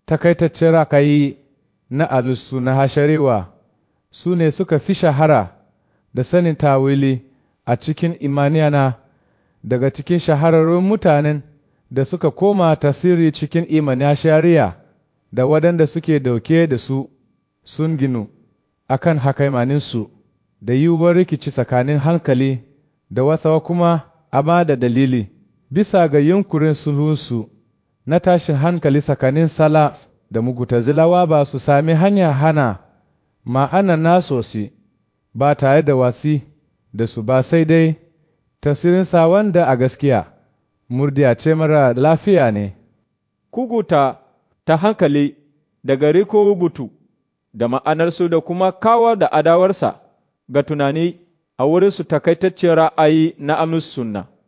takaitaccen rakayi na alusu na hasharewa su ne suka fi shahara da sanin tawili a cikin imaniyana daga cikin shahararrun mutanen da suka koma tasiri cikin imanin shari'a da waɗanda suke dauke da su sun ginu akan hakaimaninsu da yiwuwar rikici tsakanin hankali da wasawa kuma amma da dalili bisa ga yunkurin sulhunsu na tashin hankali tsakanin sala da mugutazilawa ba su sami hanya hana ma'ana nasosi ba tare da wasi da su ba sai dai tasirinsa wanda a gaskiya murdiya ce mara lafiya ne kuguta ta hankali daga riko rubutu da ma'anarsu da kuma kawar da adawarsa ga tunani a wurinsu takaitaccen ra'ayi na amus sunna.